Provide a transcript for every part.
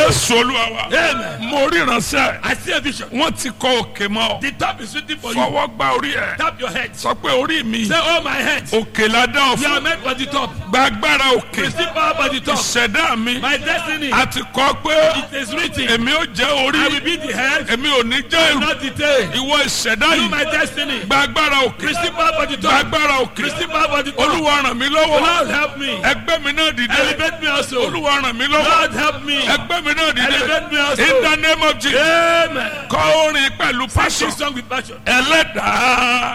jésù olúwa wa Amen. mo rí ìránṣẹ́ I see a vision. wọ́n ti kọ òkè mọ́ ọ The top is waiting for you. fọwọ́ gba orí ẹ̀ Tap your head. sọ pé orí mi Say, oh my head. òkè la dá ọ You are fún meant for the top. gba agbára òkè Receive power for the top. ìṣẹ̀dá mi My destiny. a ti kọ pé It is written. èmi ò jẹ́ I will orí be the head, èmi ò ní jẹ́ ìrù not the tail. ìwọ ìṣẹ̀dá You yìí my destiny. gba agbára òkè Receive power for the gba top. agbára òkè Receive power for the top. olúwa ràn mí lọ́wọ́ Lord help me. ẹgbẹ́ mi náà dìde Elevate me also. olúwa ràn mí lọ́wọ́ Lord help me. ẹgbẹ́ mi náà dìde Elevate me also. in the name of Jesus Amen. kọ orin pẹ̀lú passion Sing song with passion. ẹlẹ́dàá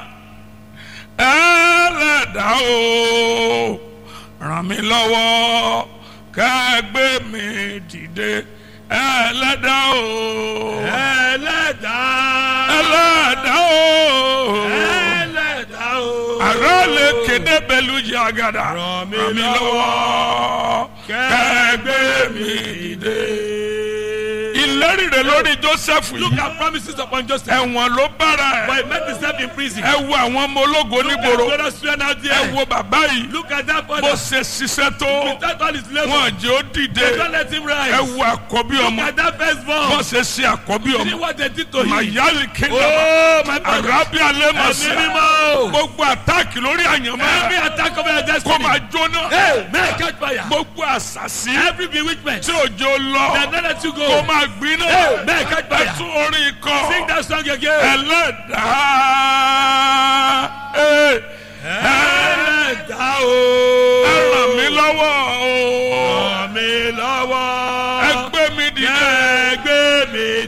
ẹlẹ́dàá o ràn mí lọ́wọ́ kẹ́gbẹ́ mi dìde ẹlẹ́dàá o Ẹlẹ́dàá. ẹlẹ́dàá o Ẹlẹ́dàá o. àrà lè kéde pẹ̀lú yàgàdà Ràn mí ràn mí lọ́wọ́ kẹ́gbẹ́ mi dìde. ìlérí rẹ̀ lórí Joseph Look yìí at promises upon Joseph. ẹ̀wọ̀n ló bára But ẹ̀ he met himself in prison. ẹ wo àwọn ọmọ ológo Look at nígboro brothers friend out ẹ there. wo bàbá yìí Look at that bó father. ṣe ṣiṣẹ́ tó Without all his labor. wọn jẹ́ ó dìde Don't let him ẹ rise. wo àkọ́bí Look ọmọ at that bó firstborn. ṣe ṣe àkọ́bí See ọmọ what they did to him. mayali kingdom Oh, my brother. arabi alẹ́ ma Ẹ̀mí ṣe mímọ́. gbogbo àtàkì lórí Every àyànmọ́ attack of your kó destiny. máa jóná Hey, man, catch fire. gbogbo àṣàṣì Every bewitchment. tí òjò lọ They not let you kó go. máa gbiná Hey, man, catch ẹ fire. tún orin kọ Sing that song again. ẹlẹ́dàá ẹ Ẹlẹ́dàá o. ẹ ràn mí lọ́wọ́ o. Ràn mí lọ́wọ́. ẹgbẹ́ mi dìde. Ẹgbẹ́ mi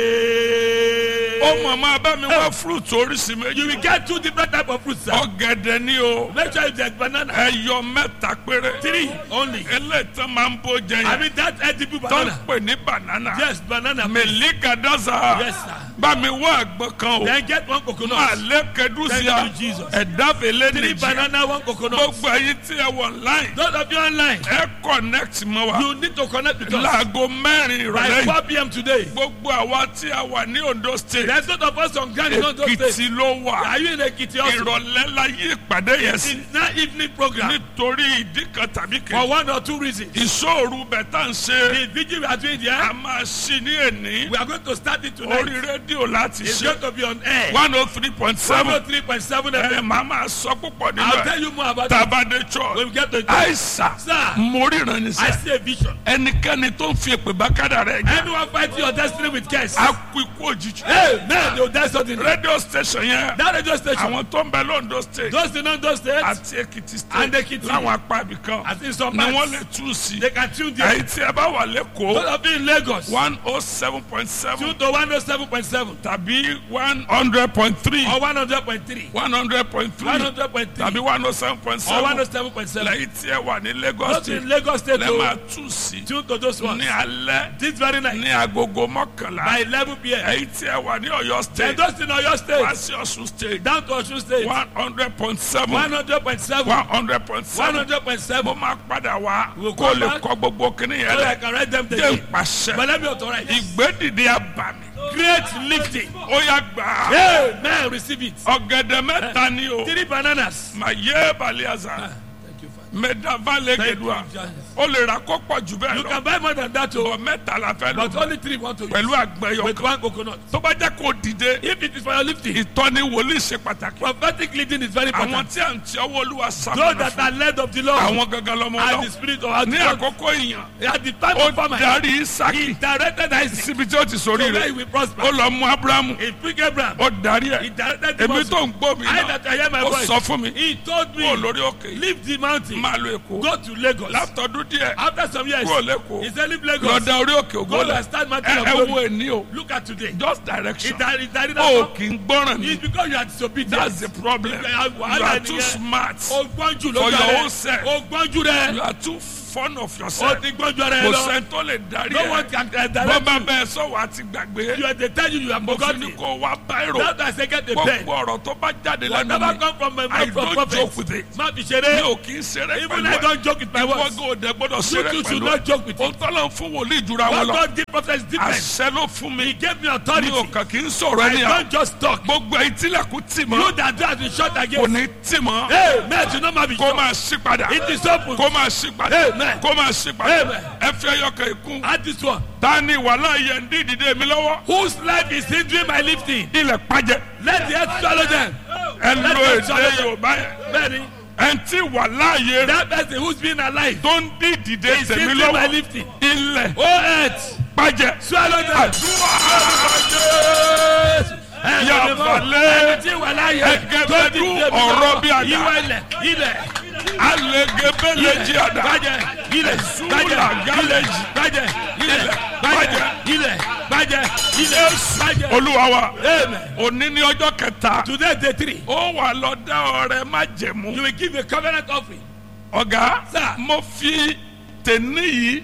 dìde. ó mọ̀ máa bá mi wá fúrúùtù oríṣi You méjì. will get two different type of fruits, sir. ọ̀gẹ̀dẹ̀ ni o. Make sure you take banana. ẹyọ mẹ́ta péré. Three only. eléyìí máa ń bó jẹ I yẹn. mean that edible tó ń banana. pè ní banana. Yes, banana. mẹ̀líkà dáza. Yes, sir. bá mi wá àgbọn kan o. Then get one coconut. alẹ́ kẹdùsíà. Thank you, Jesus. ẹ̀dá fèlè Three nìjì. banana, one coconut. gbogbo ẹyin tí ẹ wọ online. Those of you online, ẹ connect mọ́ wa. you need to connect with us láago mẹ́rin by ìrọ̀lẹ́ yìí. 4 p.m. today. gbogbo àwa tí a wà ní Ondo state. There's not of us on ground in Ondo State. Èkìtì ló wà. Are you in Ekiti also? ìrọ̀lẹ́ la yí ìpàdé yẹn sí. It's not evening program nítorí ìdí kan tàbí for kejì. one or two reasons. ìṣòro bẹ̀ tá ń ṣe. The vigil we are doing a there, máa ṣí ní èní. we are going to start it orí tonight. rédíò láti It's ṣe. going to be on air. one oh three point seven. 103.7 ẹ FM. máa máa sọ púpọ̀ nínú I'll tell ẹ̀. you more about it tabade when church. we get to it. àìsà Sir, mo ríran ní I sẹ́. see a vision. ẹnikẹ́ni tó ń fi èpè bá kádà rẹ̀ jẹ́. Anyone fighting your destiny with curse, a kú ikú òjijì. hey, man, they'll die suddenly. rédíò station yẹn. That radio station, àwọn tó ń bẹ lóńdó state. those in Ondo State, àti Èkìtì And state. Ekiti. láwọn apá ibìkan. I think some ni wọ́n parts, lè tú sí. they can tune there. èyí tí ẹ bá wà lẹ́kọ̀ọ́. Those of you in Lagos, one oh seven point seven tune to 107.7 tàbí one hundred point three or 100.3. one hundred point three 100.3 tàbí one oh seven point or seven 107.7. lẹ́yìn tí ẹ wà ní Lagos Those state in Lagos State, lẹ́ máa oh, tú sí tune to those ones. ní alẹ́ This very night, ní agogo mọ́kànlá by 11 p.m. èyí tí ẹ wà ní Ọ̀yọ́ And state those in Oyo wá State, sí Ọ̀ṣun state down to Osun State, one hundred point seven 100.7, one hundred point seven 100.7. mo máa padà wá We'll kó come lè back. kọ́ gbogbo kíní yẹn So I lẹ̀ can write them jẹ́ today. ìpàṣẹ But let me authorize. ìgbédìde àbàmì Great lifting. ó yá gbà á. Amen. Receive it. ọ̀gẹ̀dẹ̀ mẹ́ta ni o Three bananas. mà yé baliaza Thank you, Father. mẹ́dàválẹ̀ Thank you, gẹ̀dùà Jesus. ó lè ra kó pọ̀ jù bẹ́ẹ̀ You lọ can buy more than that, bọ̀ oh, mẹ́ta la fẹ́ lò but only three want to use. pẹ̀lú àgbẹ̀yọ̀ With kan one coconut. tó bá jẹ́ kó dìde If it is for your lifting, ìtọ́ni wòlíì ṣe pàtàkì prophetic leading is very àwọn important. tí à ń tí ọwọ́ olúwa Those sàmúlò that fún are led of the Lord àwọn gangan lọmọ and lọ the spirit of ní God. àkókò ìyàn At the time ó of famine, darí he isaki directed Isaac síbi tí ó ti sórí so that he rẹ̀ will prosper. ó lọ mú abrahamu He picked Abraham. ó darí He ẹ̀ directed him èmi also. tó ń gbọ́ mi I náà that I hear my ó voice. sọ fún mi He told me, kó lórí òkè leave the mountain, máa lo èkó go to Lagos. látọdún díẹ̀ After some years, kúrò lẹ́kọ̀ọ́ he said, leave Lagos. lọ́dà orí òkè Go ògbólẹ̀ and start mountain ẹ of ẹ wo glory. èní o Look at today. just He direction died, he died in o that kì í gbọ́ràn ni It's because you are disobedient. that's the problem Yeah, you wàhálà are too nìyẹn. smart O gbọ́njú For lójú your rẹ̀. own self. O gbọ́njú rẹ̀. you are too fond of O yourself ti gbọ́njú rẹ̀ kò lọ. sẹ́ni tó lè darí No one ẹ̀ can uh, bọ́ direct bá you. bẹ́ẹ̀ sọ̀wọ́ àti gbàgbé You are the tell you you are mo fi ní forgotten. kó wá báírò That's why I say get a pen. gbogbo ọ̀rọ̀ tó bá jáde lẹ́nu Whatever mi come from my I mouth from don't prophet. joke with it Má fi mi ṣeré. ò kì í ṣeré Even pẹ̀lú I ẹ̀ don't joke with my ìwọ words. gò dẹ gbọ́dọ̀ You ṣeré too should pẹ̀lú not joke with ẹ̀ it. òun tọ́lọ̀ ń fún wòlíì ìjura wọn What lọ God give prophet is different. àṣẹ ló fún mi He gave me mi authority. ò kàn kì í sọ̀rọ̀ I ẹni à don't just talk. gbogbo ìtìlẹ̀kùn tì You mọ́ that do has been shot kò against. ní tì mọ́ Hey, man, you know my be kó shot. máa ṣí padà It is open. kó máa ṣí padà Hey, Amen. kó máa ṣe padà Amen. ẹ fi ẹyọkàn ìkún Add this one. ta ni wàhálà yẹn ń dín ìdìde mi lọ́wọ́ Whose life is hindering my lifting? ilẹ̀ pàjẹ́ Let the earth swallow them. ẹ Let lo them èdè swallow them. yorùbá yẹn Bẹ́ẹ̀ni, ẹ tí wàhálà yẹn rẹ that person who's been alive tó ń dín ìdìde is tèmi hindering my lọ́wọ́ lifting. ilẹ̀ Oh earth, pàjẹ́ swallow them. Ya balẹ̀. Ẹni tí wà láyé Ẹgẹbẹdú tó ti dé mi ọ̀rọ̀ lọ́wọ́. bí àdá. Ìwà ilẹ̀, ilẹ̀, alẹ́gẹ́bẹ́lẹ́jì àdá gbájẹ, ilẹ̀, Zula gbájẹ, gálẹ́jì. gbájẹ, ilẹ̀, gbájẹ, ilẹ̀, gbájẹ, ilẹ̀, gbájẹ. olúwa wa Amen. òní ní ọjọ́ kẹta Today day three, ó wà lọ dá ọrẹ má jẹ̀mú you will give a covenant offering. ọ̀gá Sir. mo fi tèní yìí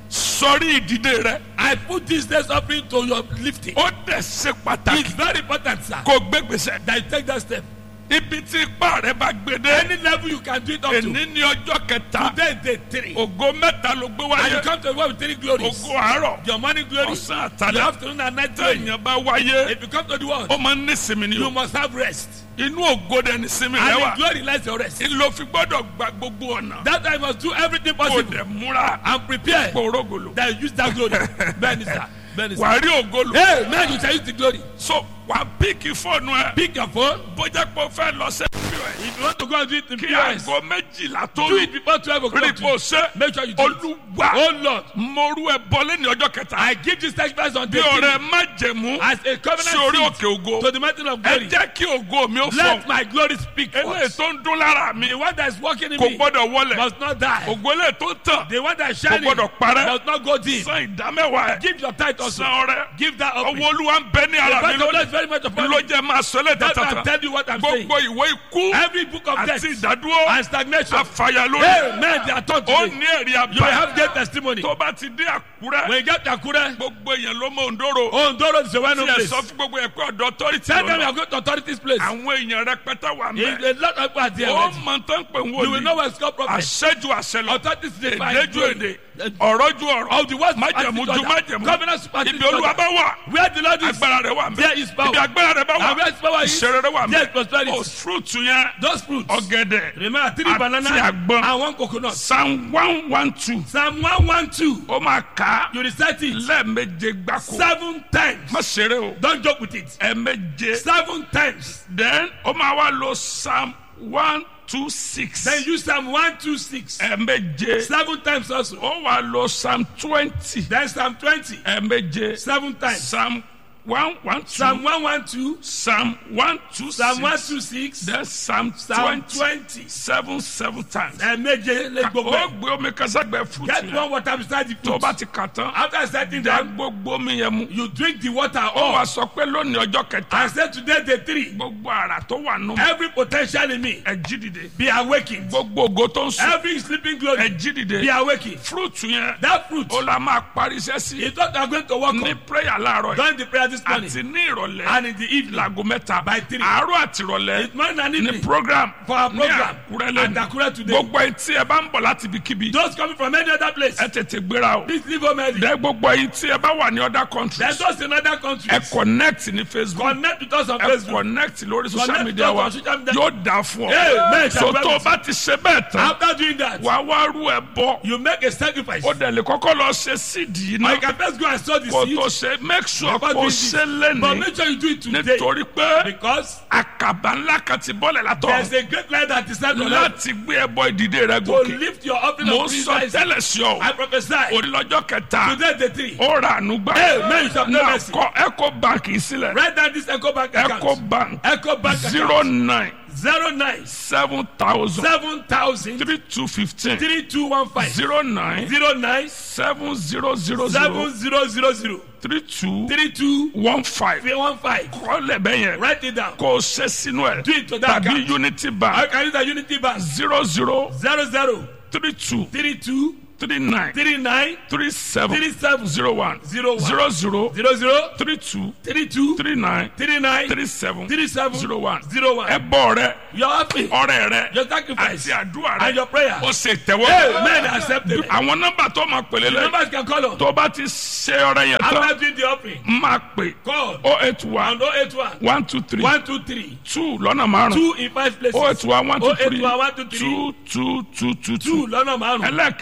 sọrí ìdìde rẹ I put this day's offering to your lifting. ó dẹ̀ ṣe It's pàtàkì very important, sir, kó gbégbèsè that you take that step. ibi tí ipá rẹ bá gbé dé Any level you can do it up to. èní ní ọjọ́ kẹta Today day three. ògo mẹ́ta ló gbé And you wáyé come to the world with three glories. ògo àárọ̀ Your morning glory, ọ̀sán your àtàlẹ́ afternoon and night glory. téèyàn bá wáyé If you come to the world, ó máa ń ní sinmi ni you o must have rest. inú ògo dẹ̀ ní sinmi rẹ And wà in glory lies your rest. ló fi gbọ́dọ̀ gba gbogbo ọ̀nà That time you must do everything kó possible dẹ̀ múra and prepare kórógolo that you use that glory. Bẹ́ẹ̀ni sir, bẹ́ẹ̀ni sir. wà á rí ògolo Hey, man, you shall use the glory. so wà á píìkì fóònù ẹ Pick your phone. bójá pé o fẹ́ lọ sí pos If you want to go and do it in kí POS, aago méjìlá tó do lù it before 12 rí o'clock. bó ṣe Make sure you do it. olúwa Oh Lord, mo rú ẹ bọ́lé ní ọjọ́ kẹta I give this sacrifice on bí day three ọ̀rẹ́ má jẹ̀mú as a covenant sí orí seed òkè ògo to the mountain of ẹ glory. jẹ́ kí ògo mi ó fọ Let my glory speak eléyìí first. tó ń dún lára mi The one that is working in kò me gbọ́dọ̀ wọlẹ̀ must not die. ògo eléyìí tó ń tàn The one that is kò shining gbọ́dọ̀ parẹ́ must not go dim. san ìdámẹ́wàá ẹ̀ Give your tithe also. san ọrẹ Give that offering. ọwọ́ olúwa ń bẹ ní ara mi The God lónìí is very much upon ló me. jẹ́ máa sọ lẹ́tà That's why I'm tata telling you what I'm saying. gbogbo ìwé ikú Every book of death àti ìdádúró and stagnation. àfàyà lórí Amen. They are taught ó today. ní èrè You will àbá have great testimony. tó bá ti dé àkúrẹ́ When you get to Akure, gbogbo èèyàn ló mọ òǹdóró Ondoro is a well-known tí ẹ place. sọ fún gbogbo ẹ̀ pé ọ̀dọ̀ authority Tell them you lọ́nà are going to authorities place. àwọn èèyàn rẹpẹtẹ wà If mẹ́ a lot of people are there, ó already, mọ tán pé ń you will know wòlíì where it's called prophet. àṣẹjù àṣẹ lọ Authorities dey find èdè ju glory. èdè ọ̀rọ̀ ju ọ̀rọ̀ Of the words májẹ̀mú ju májẹ̀mú Covenant superstition. ibi olúwa bá wà Where the Lord is, agbára rẹ wà there mẹ́ is power. ibi agbára rẹ bá And wà where his power is, ìṣeré rẹ wà there is mẹ́ prosperity. o fruit yẹn Those fruits. ọ̀gẹ̀dẹ̀ Remember, three Àti banana àgbọn. and one coconut. psalm one one two Psalm 112. ó máa kà á You recite it lẹ́ẹ̀méje gbáko seven times. má ṣeré o Don't joke with it. ẹ̀ẹ̀méje Seven times. then ó máa wá lo psalm one two six Then use Psalm 126. ẹ̀ẹ̀méje Seven times also. ó wá lo psalm twenty Then Psalm 20. ẹ̀ẹ̀méje Seven times. psalm one one two Psalm 112. psalm one two Psalm six 126. then psalm Psalm twenty 20. seven seven times Ẹ̀ẹ̀méje lé gbogbo ó ẹ̀. gbé omi káságbẹ́ fruit Get yẹn one water beside the tó fruit. bá ti kà tán After setting dá them, gbogbo omi yẹn mu you drink the water ó wá all. sọ pé lónìí ọjọ́ kẹta I said today day three. gbogbo ara tó wà nù Every potential in me ẹ jí dìde be awakened. gbogbo ògo tó ń sùn Every sleeping ẹ glory jí dìde be awakened. fruit yẹn That fruit ó la máa parí iṣẹ́ sí is what you are going to work ní on prayer láàárọ̀ yìí during the prayer this morning àti ní ìrọ̀lẹ́ and in the evening láago mẹ́ta by three. àárọ̀ àti ìrọ̀lẹ́ It's morning and ní evening program for our ní program àkúrẹ́ at lẹ́nu Akure today. gbogbo ẹ̀yin tí ẹ bá ń bọ̀ láti ibikíbi Those coming from any other place, ẹ tètè gbéra o please leave home early. dẹ gbogbo ẹ̀yin tí ẹ bá wà ní other countries There's those in other ẹ countries. connect ní facebook Connect with us on ẹ Facebook. connect lórí social Connect media with us wa on social media. yóò dáa fún Amen. ọ so tó o bá ti ṣe bẹ́ẹ̀ tán After doing that, wàá wá rú ẹ bọ́ you make a sacrifice. ó dẹ̀ lè kọ́kọ́ lọ ṣe síìdì yìí Or you náà can first go and sow the kó seed. tó ṣe make sure Before kó doing ṣe this. But lẹ́nìí make sure you do it today. nítorí pé Because àkàbà ńlá kan ti bọ́lẹ̀ there's látọ̀ a great light that is set on earth láti gbé ẹbọ ìdìde rẹ to gòkè lift your offering mo of ń praise. sọ rise. tẹ́lẹ̀ sí ọ I prophesy. onílọ́jọ́ kẹta Today the three. ó ra àánú gbà Amen. You shall have náà mercy. kọ eco bank yìí sílẹ̀ Write down this Echo Bank account. eco bank Echo Bank zero account. nine Zero nine seven thousand seven thousand three two fifteen three two one five zero nine zero nine seven zero zero zero seven zero zero zero three two three two one five three one five. kọ́lẹ̀ bẹ́ẹ̀ yẹn Write it down. kò ṣe sínú ẹ̀ Do it to that tàbí account. unity I bank can use the Unity Bank. zero zero Zero zero three two three two three nine three nine three seven three seven zero one zero one zero zero zero zero three two three two three nine three nine three seven three seven zero one zero one. ẹbọ rẹ Your offering, ọrẹ rẹ your sacrifice, àti àdúrà and rẹ your prayer. ó ṣe tẹ̀wọ́ Amen. Accepted. àwọn nọ́mbà tó máa pèlè The lẹ numbers can call on. tó bá ti ṣe ọrẹ yẹn tán After doing the offering, máa pè call oh eight one on 081 one two three 123 two lọ́nà márùn two in five places. oh eight one one two three 081 123 two two two two two two lọ́nà márùn-ún. ẹlẹ́ẹ̀kejì The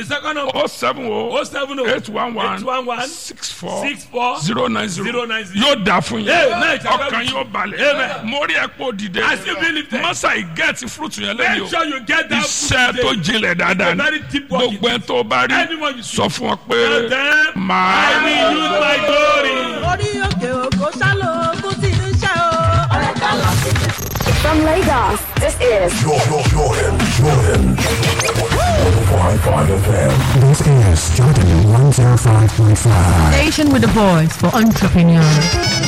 second number. o seven o O seven o. eight one one Eight one one. six four Six four. zero nine zero Zero nine zero. yóò dà fún yín Amen. ọkàn yóò balẹ̀ Amen. mo rí ẹ̀pọ̀ dìde I still believe that. masa ìgẹ́ẹ̀tì fúrúùtù yẹn lẹ́yìn Make o sure you get that iṣẹ́ food tó today. jinlẹ̀ dáadáa ni very deep work gbogbo ẹ̀ tó bá rí Anyone you see. sọ fún ọ Tell pé them, I màá will use my glory. orí òkè òkò ṣálò ogún tí ń ṣe o. ọ̀rẹ́ ká lọ sí From Lagos, this is Jordan, Jordan, Jordan. 105.5 FM. This is Jordan 105.5. Station with a voice for entrepreneurs.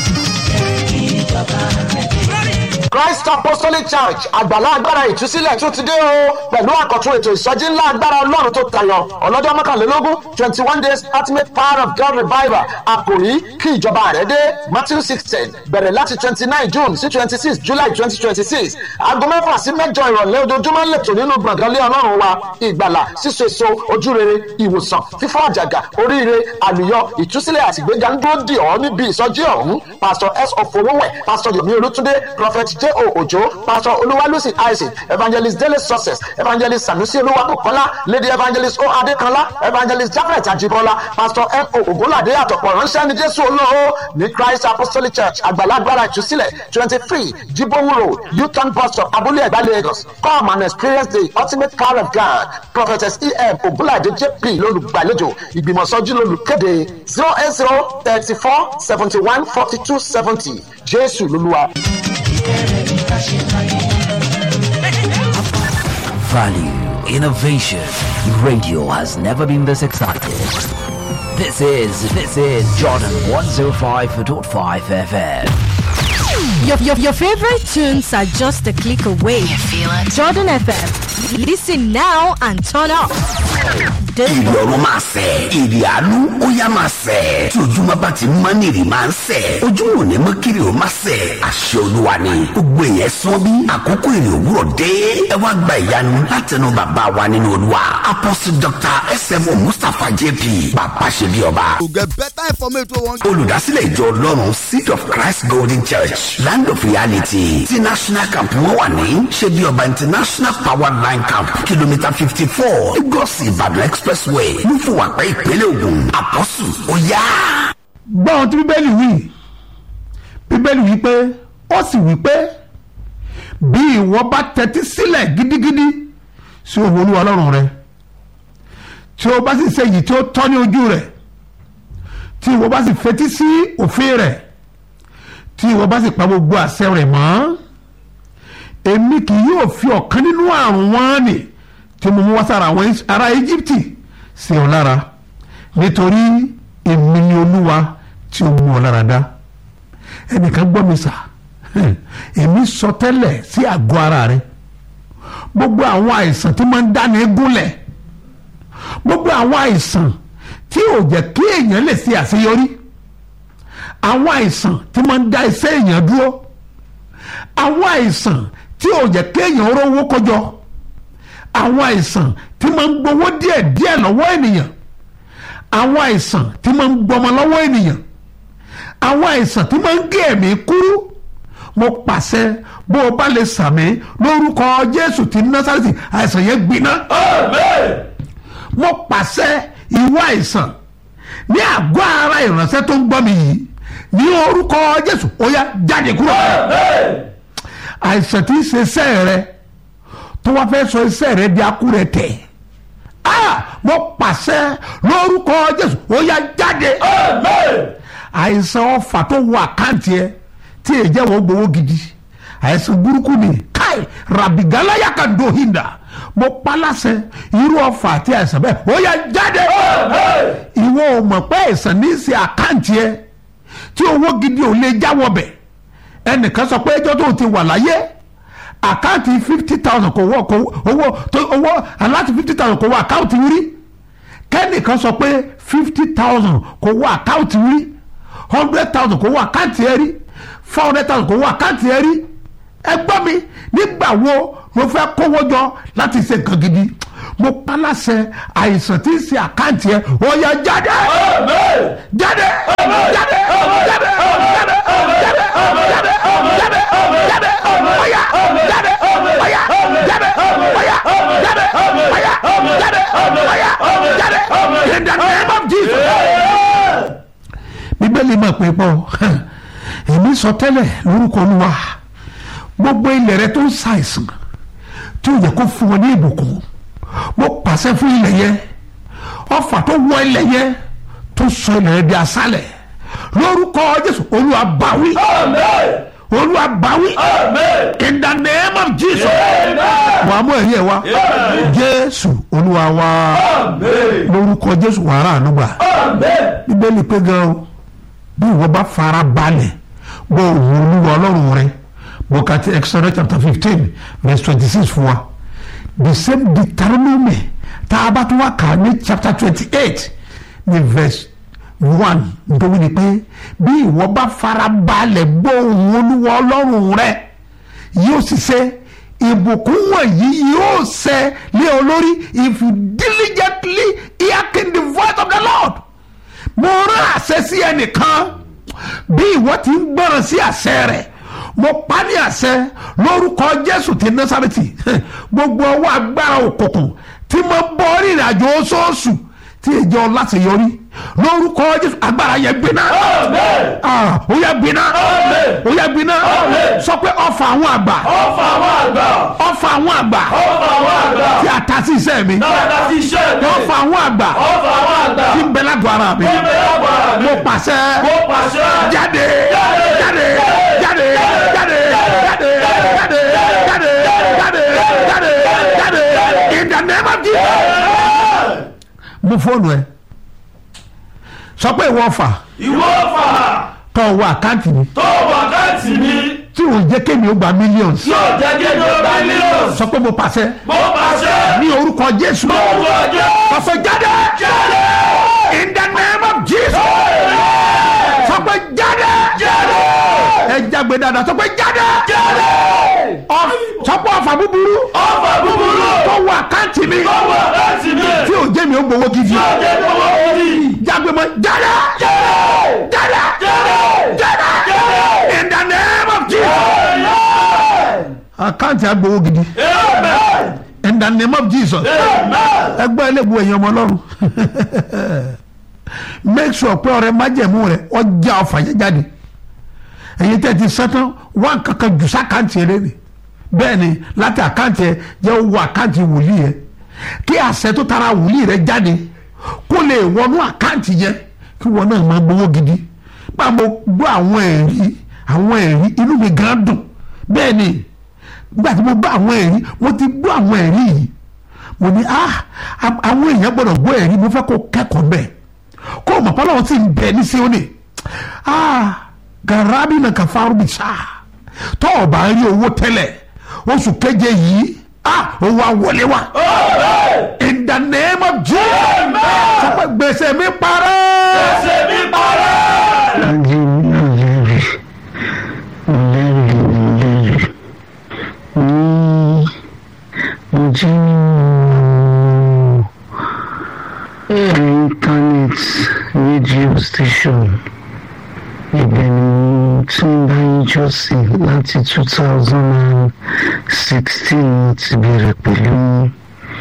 Christ Apostolic Church àgbàlá agbára ìtúsílẹ̀ tún ti dé o pẹ̀lú àkọ́tún ètò ìsọjí ńlá agbára ọlọ́run tó tayọ ọlọ́jọ́ mọ́kànlélógún twenty one days ultimate power of God revival àkòrí kí ìjọba rẹ̀ dé Matthew sixteen bẹ̀rẹ̀ láti twenty nine June sí twenty six July twenty twenty six aago mẹ́fà sí mẹ́jọ ìrọ̀lẹ́ ojoojúmọ́ lẹ́tọ̀ nínú gbọ̀ngàn lé ọlọ́run wa ìgbàlà síso èso ojúrere ìwòsàn fífọ́ àjàgà oríire àlùyọ ìtúsílẹ̀ àtìgbéga ń dúró dì ọ́ níbi ìsọjí ọ̀hún Pastor S. Ofowówẹ̀ Pastor Yomi Olútúndé Prophet J. O. Ojo Pastor Olúwalúsì Isaac Evangelist Dele Success Evangelist Sanusi Olúwabùkọ́lá Lady Evangelist O. Adékanlá Evangelist Jafet Ajibola Pastor M. O. Ògúnládé àtọ̀pọ̀ ránṣẹ́ ní Jésù olóo ní Christ Apostolic Church àgbàlagbára ìtúsílẹ̀ twenty three Jibowu Road Uton bus stop Abúlé Ẹ̀gbá Lagos come and experience the ultimate power of God Prophetess E. M. Ògúnládé J.P. lólùgbàlejò ìgbìmọ̀sọ́jú lólùkéde zero eight zero thirty four seventy one forty two seventy Jésù lolúwa. Value, innovation. Radio has never been this excited. This is this is Jordan 105.5 FM. Your, your, your favorite tunes are just a click away. feel it. Jordan FM. Listen now and turn up. The- ìrì ọ̀run máa sẹ̀ ìrì àánú ó yá máa sẹ̀ tí ojúmọ́ bá ti mọ́ ní ìrì máa ń sẹ̀ ojúmọ́ ò ní mọ́ kiri ó máa sẹ̀ àṣẹ olúwa ni gbogbo èèyàn sọ bí àkókò ìrì òwúrọ̀ dé ẹ wá gba ìyanu látẹnu bàbá wa nínú olúwa apostle dr smo mustapha jp bàbá ṣe bí ọba To get better information we want olùdásílẹ̀ ìjọ ọlọ́run seed of christ golden church land of reality ti national camp wọn wà ní ṣebí ọba international power line camp kìlómítà fifty four lagos ìbàdàn expressway lúfùwàpẹ́ ìpínlẹ̀ ògùn àpọ́sù ó yá. gbọ́ ohun tí bíbélì wí bíbélì wí pé ó sì wí pé bí ìwọ bá tẹ́tí sílẹ̀ gidigidi sí òun olúwa ọlọ́run rẹ tí o bá sì ṣe èyí tí ó tọ́ ní ojú rẹ̀ tí ìwọ bá sì fetí sí òfin rẹ̀ tí ìwọ bá sì pa gbogbo àṣẹ rẹ̀ mọ́ èmi kì yóò fi ọ̀kan nínú àrùn wọn nì tí mo mú wá sára àwọn ará Íjíbítì sí ọ lára nítorí èmi ni olúwa tí ó mú ọ lára dá ẹnìkan gbọ́ mi sà èmi sọ tẹ́lẹ̀ sí àgọ́ ara rẹ gbogbo àwọn àìsàn tí máa ń dáni gúnlẹ̀ gbogbo àwọn àìsàn tí ò jẹ́ kí èèyàn lè ṣe àṣeyọrí àwọn àìsàn tí máa ń dá iṣẹ́ èèyàn dúró àwọn àìsàn tí ò jẹ́ kí èèyàn rówó kọjọ àwọn àìsàn tí máa ń gbowó díẹ̀ díẹ̀ lọ́wọ́ ènìyàn àwọn àìsàn tí máa ń gbọmọ lọ́wọ́ ènìyàn àwọn àìsàn tí máa ń gé ẹ̀mí kúrú mo pàṣẹ bó o bá lè sàmì lórúkọ Jésù ti Násárẹ́tì àìsàn yẹn gbiná. mo pàṣẹ ìwọ àìsàn ní àgọ́ ara ìránṣẹ́ tó ń gbọ́ mi yìí ní orúkọ Jésù ó yá jáde kúrò. àìsàn tí ń ṣe iṣẹ́ rẹ tó wá fẹ́ sọ iṣẹ́ rẹ di akúrẹ tẹ̀ ah mo pàṣẹ lórúkọ Jésù ó yá jáde àìsàn ọfà tó wọ àkáǹtì ẹ tí èyí jẹ́ wọ́n gbowó gidi àìsàn burúkú ni káì rabigalaya ka dohinda mo palasẹ irú ọfà àti àìsàn bẹ́ẹ̀ ó yá jáde ìwọ ò mọ̀ pé àìsàn ní í ṣe àkáǹtì ẹ tí owó gidi ò lè jáwọ́ bẹ̀ ẹnìkan sọ pé ẹjọ́ tó ti wà láyé àkáǹtì fifty thousand kò wọ kò owó tó owó aláti fifty thousand kò wọ àkáǹtì rí kẹ́nìkan sọ pé fifty thousand kò wọ àkáǹtì rí hundred thousand kò wọ àkáǹtì ẹ rí four hundred thousand kò wọ àkáǹtì ẹ rí ẹ gbọ́ mi nígbà wo ló fẹ́ kówó jọ láti ṣe nǹkan gidi mo paláṣẹ àìsàn tí ń ṣe àkáǹtì ẹ ó yá jáde jáde jáde jáde jáde jáde jáde jáde jáde ọ̀yá jáde ọ̀yá jáde ọ̀yá jáde ọ̀yá jáde ọ̀yá bíbélì máa pè pọ̀ èmi sọ tẹ́lẹ̀ lórúkọ olúwa gbogbo ilẹ̀ rẹ tó ń ṣàìsàn tí ó yẹ kó fún ọ ní ìbùkún mo pàṣẹ fún ilẹ̀ yẹn ọfà tó wọ ilẹ̀ yẹn tó sọ ilẹ̀ yẹn di aṣálẹ̀ lórúkọ jésù olúwa báwí olúwa báwí in the name of jesus wà á mú ẹ̀rí ẹ̀ wá jésù olúwa wá lórúkọ jésù wàrà ànúgbà bíbélì pé gan o bí ìwọ bá fara balẹ̀ gbọ́ òun olúwa ọlọ́run rẹ bọ́kàtí exodus chapter fifteen verse twenty six fún wa the same deuteronomy tá a bá tún wá kà ní chapter twenty eight ní verse one nítorí ni pé bí ìwọ bá fara balẹ̀ gbọ́ òun olúwa ọlọ́run rẹ yóò sì ṣe ìbùkún wọ̀nyí yóò ṣẹ lé ọ lórí if you diligently hearken the voice of the lord mo rán àṣẹ sí ẹnìkan bí ìwọ ti ń gbọ́ràn sí àṣẹ rẹ̀ mo pa ní àṣẹ lórúkọ jésù ti násàrètì gbogbo ọwọ́ agbára òkùnkùn tí mo bọ́ rìnrìn àjò oṣooṣù tí ìjọ láti yọrí lórúkọ jésù agbára yẹn gbiná Ah, ó yẹ gbiná ó yẹ gbiná sọ pé ọfà àwọn àgbà ọfà àwọn àgbà ọfà àwọn àgbà ọfà àwọn àgbà tí a ta sí iṣẹ́ mi dáadáa sí iṣẹ́ mi ọfà àwọn àgbà ọfà àwọn àgbà tí ń bẹ lágọ̀ọ́ ara mi tí ń bẹ lágọ̀ọ́ ara mi mo pàṣẹ mo pàṣẹ jáde jáde jáde jáde jáde jáde jáde jáde jáde jáde in the name of Jesus. mú fóònù ẹ sọ pé ìwọ fà ìwọ ọfà tọ wọ àkáǹtì mi tó wákàtí mi tí ò jẹ́ kémi ó gba millions yóò jẹ́ kí ni ó bá mílíọ̀nù sọ pé mo pàṣẹ mo pàṣẹ ní orúkọ Jésù owó ọjọ́ pàṣẹ jáde jáde in the name of Jesus sọ pé jáde jáde ẹ jágbe dáadáa sọ pé jáde jáde Ọ- sọ pé ọfà búburú ọfà búburú tó wọ àkáǹtì mi tó wákàtí mi tí ò jẹ́ mi ó gbowó gidi yóò jẹ́ kí owó gidi jágbe mọ́ jáde jáde jáde jáde jáde in the name of Jesus àkáǹtì agbowó gidi amen in the name of Jesus amen ẹgbẹ́ ẹlẹ́gbẹ́ ẹ̀yàn ọmọ ọlọ́run make sure pé ọrẹ májẹ̀mú rẹ ọjà ọfà yẹn jáde ẹ̀yin tẹ́ ti sẹ́tàn wá kankan jù sákàǹtì ẹ̀ lẹ́nu bẹ́ẹ̀ ni láti àkáǹtì ẹ̀ jẹ́ owó àkáǹtì wòlíì yẹn kí àṣẹ tó tara wòlíì rẹ jáde kó lè wọnú àkáǹtì yẹn kí wọn náà máa gbowó gidi bá mo gbọ́ àwọn ẹ̀rí àwọn ẹ̀rí inú mi gan dùn bẹ́ẹ̀ ni nígbà tí mo gbọ́ àwọn ẹ̀rí mo ti gbọ́ àwọn ẹ̀rí yìí mo ní ah am- àwọn èèyàn gbọ́dọ̀ gbọ́ ẹ̀rí mo fẹ́ kó kẹ́kọ̀ọ́ bẹ́ẹ̀ kó o mọ̀ pé Ọlọ́run sì ń bẹ ní Síónì ah garabi na kafaru bi sa tọ́ ọ bá rí owó tẹ́lẹ̀ oṣù keje yìí ah owó awọlé wa in the name of Jesus sọ pé gbèsè mi parẹ́ ṣe mi parẹ́. internet radio station ibẹ̀ ni mo ti ń bá yín jọ́sìn láti two thousand and sixteen mo ti bẹ̀rẹ̀ pẹ̀lú yín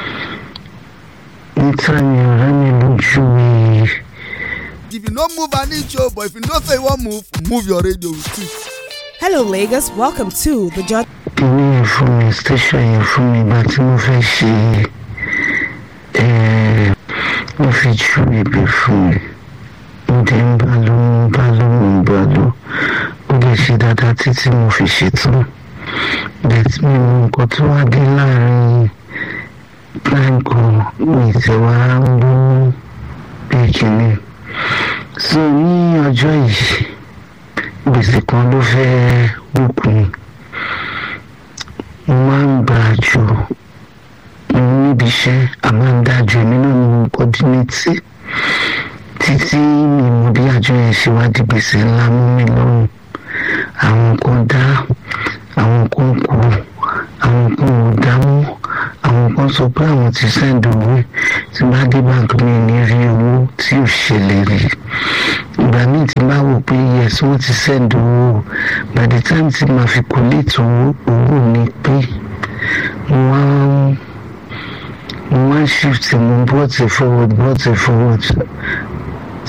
níta ni ọ̀rẹ́ mi lójú mi. if you no move an inch o but if you know say you wan move move your radio with it. Hello, Lagos. Welcome to the Judge. kíní yẹn fún mi station yẹn fún mi ìgbà tí mo fẹ́ ṣe ẹ̀ wọ́n fi ju ibẹ̀ fún mi mo dẹ̀ ń bá lọ mo ń bá lọ mo ń bá lọ ó lè ṣe dáadáa títí mo fi ṣetán bẹ́ẹ̀ mi mọ nǹkan tó wá dé láàrin time kan mi tẹ̀ wá ń gbọ́ bí kíní so ní ọjọ́ yìí gbèsè kan ló fẹ́ wọ́pọ̀ mi mo máa ń gbà jù mo níbi iṣẹ́ a máa ń dájú èmi náà ní mo kọ́dínétì títí mi mọ bí àjọ yẹn ṣe wá di gbèsè ńlá mú mi lọ́rùn àwọn kan dá àwọn kan kú àwọn kan ò dá mọ́ àwọn kan sọ pé àwọn ti sẹ́ǹdì owó tí bá dé báńkì mi ní rí owó tí ò ṣẹlẹ̀ rí ìgbà míì tí bá wò pé yes wọ́n ti sẹ́ǹdì owó by the time tí màá fi collate owó owó mi pé mo wá ń mo wá ń shift mo brought it forward brought it forward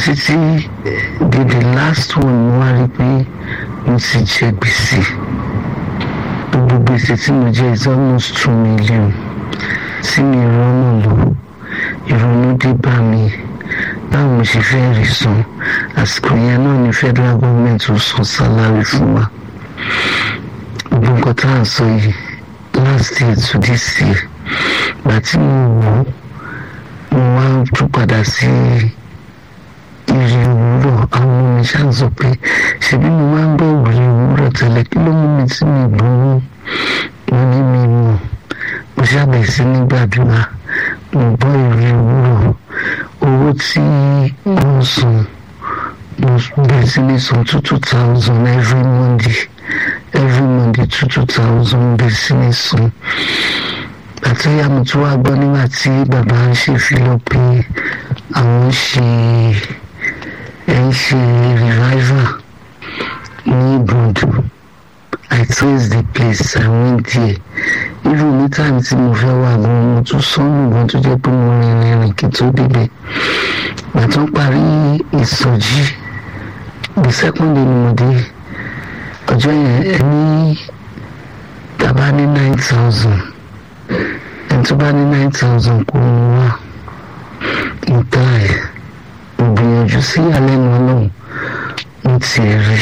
títí di the last one mo wá rí i pé mo ti jẹ gbèsè gbogbo gbèsè tí mo jẹ is almost two million tí mi rọ́nà lọ ìrònú dé bá mi báwo mo ṣe fẹ́ rí san àsìkò yẹn náà ni federal government ó san salary fún wa gbogbo nǹkan tá à ń sọ yìí last year to this year gbà tí mo wò ó mo wá tún padà sí ìrì òwúrọ̀ àwọn ọmọ mi ṣáà sọ pé ṣebí mo máa ń gbọ́ ìrì òwúrọ̀ tẹ́lẹ̀ kí ló mú mi tí mi gbowó mo ní mi mọ̀ mo ṣàbẹ̀ sí ní gbàdúrà mo gbọ́ ìrì òwúrọ̀ owó tí wọ́n san mo bẹ̀rẹ̀ sí ní san two two thousand every monday every monday two two thousand bẹ̀rẹ̀ sí ní san àtúnyà mo tún wá gbọ́ nígbà tí bàbá ń ṣe fílọ̀ pé àwọn ń ṣe ẹ̀ ń ṣe revival ní ibùdó i trace the place i went there irú ní táìmù tí mo fẹ́ wà gan mo tún sọ́nù gan tó jẹ́ pé mo rìn rìn kí tó débẹ̀ gbà tó ń parí ìsọjí the second day ni mo dé ọjọ́ yẹn ẹni tàbá ní nine thousand ẹni tó bá ní nine thousand kó mú wá nǹkan ẹ̀ mo gbìyànjú sí ìyàlẹ́nu ọlọ́run mo tiẹ̀ rí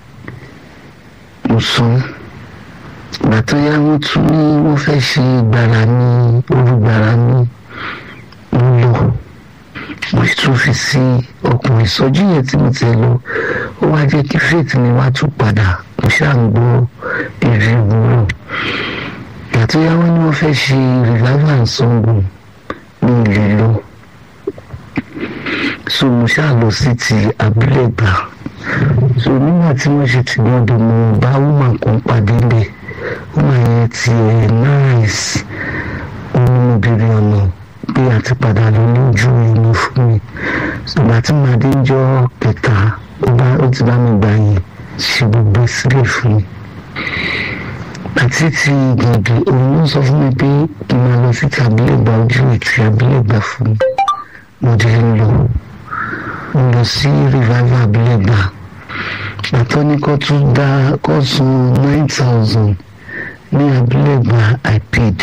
mo san ìgbà tó yá wọ́n tún ní wọ́n fẹ́ ṣe gbàrà ní olùgbàrà ní mo lọ mo tún fi sí ọkùnrin ìsọjí yẹn tí mo ti lọ ó wá jẹ́ kí faith mi wá tún padà mo ṣáà ń gbọ́ èrè ìwúrọ̀ ìgbà tó yá wọ́n ní wọ́n fẹ́ ṣe revival and song ní ilé lọ so mo ṣáà lọ sí ti abúlé gbà so nígbà tí wọ́n ṣe ti gbọ́dọ̀ mo bá woman kan pàdé lẹ̀ woman yẹn ti ẹ̀ nice òun mo bèrè ọ̀nà pé àti padà lọ lójú ẹni fún mi ìgbà tí màá dé jọ kẹta ó bá ó ti bá mi gbà yẹn ṣe gbogbo sílẹ̀ fún mi àti ti gbọ̀ngàn òun ló sọ fún mi pé kí n máa lọ sí tàbílẹ̀ gba ojú ìtì abílẹ̀ gbà fún mi mo dé ń lọ mo lọ sí revival abílẹ̀ gbà àtọ́ ní kó tún dá kó san nine thousand ní abílẹ̀ gbà i paid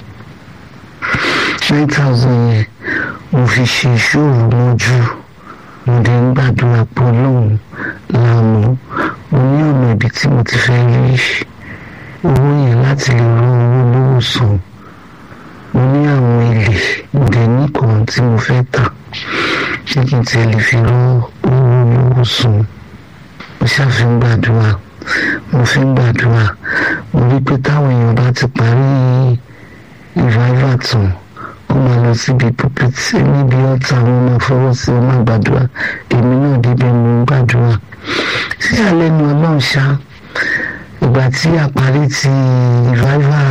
nine thousand yẹn mo fi ṣe ìṣòro mọ́jú mo dé ń gbàdúrà pé ọlọ́run lànà mo ní ọ̀nà ibi tí mo ti fẹ́ rí owó yẹn láti lè rán owó lówó sàn mo ní àwọn ilé ìdè nìkan tí mo fẹ́ tà ṣé kí n tiẹ̀ lè fi rán owó lówó sàn mo ṣàfi ń gbàdúrà mo fi ń gbàdúrà mo rí pé táwọn èèyàn bá ti parí ìváìvà tán ó máa lọ síbi pulpit níbi ọ̀tá wọn máa fọwọ́ sí wọn máa gbàdúrà èmi náà débẹ̀ mo ń gbàdúrà sísàlẹ́nu ọlọ́run ṣá ìgbà tí a parí ti ìváìvà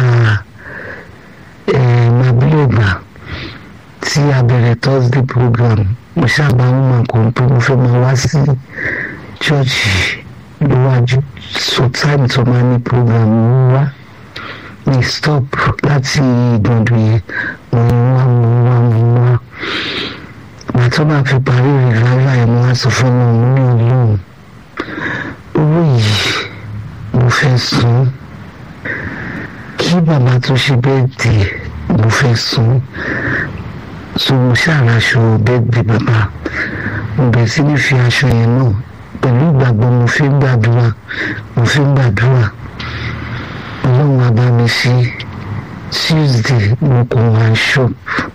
màbílẹ̀gbà tí a bẹ̀rẹ̀ thursday program mo ṣàbá wọn máa kó pé mo fẹ́ máa wá sí chọ́ọ̀chì lówájú so time tó máa ní program mo wá ní stop láti ìgbọ̀ndọ̀ yẹn mo ń wá mo ń wá mo ń wá ìgbà tó bá fi parí ìrìnàjò yẹn mo wá sọ fún ọmọ mi ní ọlọ́run owó yìí mo fẹ́ san kí bàbá tó ṣe bẹ́ẹ̀ dì mo fẹ́ san so mo ṣàràṣọ bẹ́ẹ̀ di bàbá mo bẹ̀ sí ní fi aṣọ yẹn náà pẹ̀lú ìgbàgbọ́ mo fi ń gbàdúrà mo fi ń gbàdúrà ọlọ́run á bá mi ṣe tuesday mo kò wá shop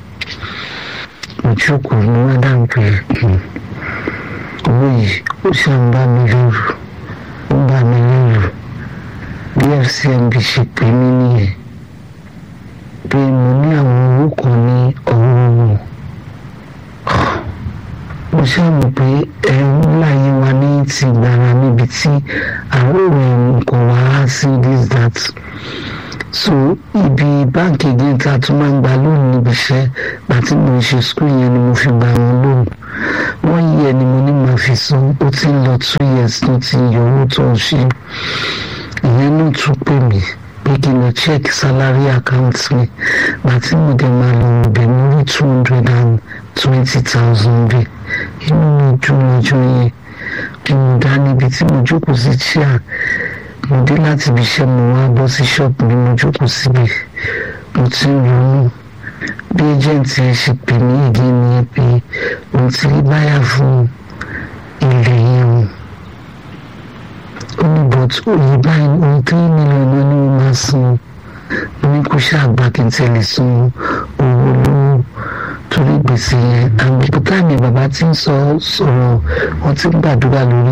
òjòkó ni wọ́n dáhùn pé owó yìí ó ṣàn bá mi lóru ó bá mi lóru bí fcmb ṣe pè mí nìyẹn pé mo ní àwọn owó kan ní ọwọ́ wọn mo ṣàmù pé ẹ̀rù láyé wa ní ti gbára níbi tí àwọn òun nǹkan wá sí this that so ibi báńkì again tá a tún máa ń gba lónìí níbi iṣẹ́ àti mo ṣe skul yẹn ni mo fi gba wọn lóhùn wọ́n yí ẹni mo ní máa fi san ó ti ń lọ two years tó ti yọ owó tó ń ṣe ìyẹn náà tún pè mí pé kí n lọ check salary account mi àti mo dẹ̀ máa lọ ọbẹ̀ mo rí two hundred and twenty thousand bẹ́ẹ̀ inú mi ọjọ́ lọ́jọ́ yẹn bí mo dá níbi tí mo jókòó sí chair mo dé láti ibi iṣẹ́ mo wá bọ́ sí ṣọ́ọ̀bù bí mo jókòó síbi mo ti ń ronú bí ẹjẹǹtì ẹ ṣe pè mí ìdí ni pé òun ti rí báyà fún ilẹ̀ yẹn o ó ní but òye báyìí ohun tí mílíọ̀nù ni mo máa san mo ní kó ṣàgbà kí n tẹ̀lé san owó lówó torí gbèsè yẹn àwọn táìmì bàbá tí ń sọ sọ̀rọ̀ wọ́n ti ń gbàdúrà lórí